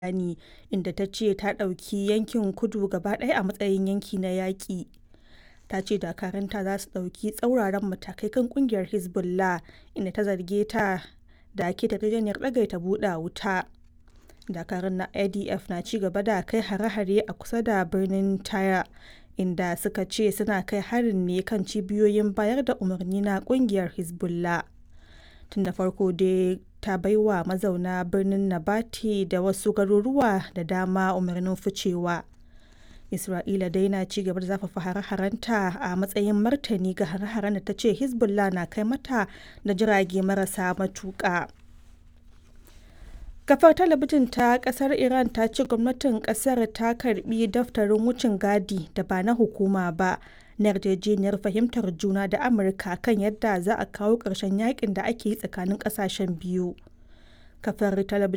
bayani, inda ta ce ta ɗauki yankin kudu gaba ɗaya a matsayin yanki na yaƙi. Ta ce dakarunta za su ɗauki tsauraran matakai kan ƙungiyar Hezbollah, inda ta zarge ta da keta yarjejeniyar tsagaita buɗe wuta. Dakarun na IDF na ci gaba da kai hare-hare a kusa da birnin Tyre, inda suka ce suna kai harin ne kan cibiyoyin bayar da umarni na ƙungiyar Hezbollah. Tun da farko dai ta baiwa mazauna birnin Nabati da wasu garuruwa da dama umarnin ficewa. Isra'ila dai na ci gaba da zafafa hare-harenta a matsayin martani ga hare-haren da ta ce Hezbollah na kai mata da jirage marasa matuƙa. Kafar talabijin ta ƙasar Iran ta ce gwamnatin ƙasar ta karɓi daftarin wucin gadi da ba na hukuma ba na yarjejeniyar fahimtar juna da Amurka kan yadda za a kawo ƙarshen yakin da ake yi tsakanin ƙasashen biyu. Kafar talabijin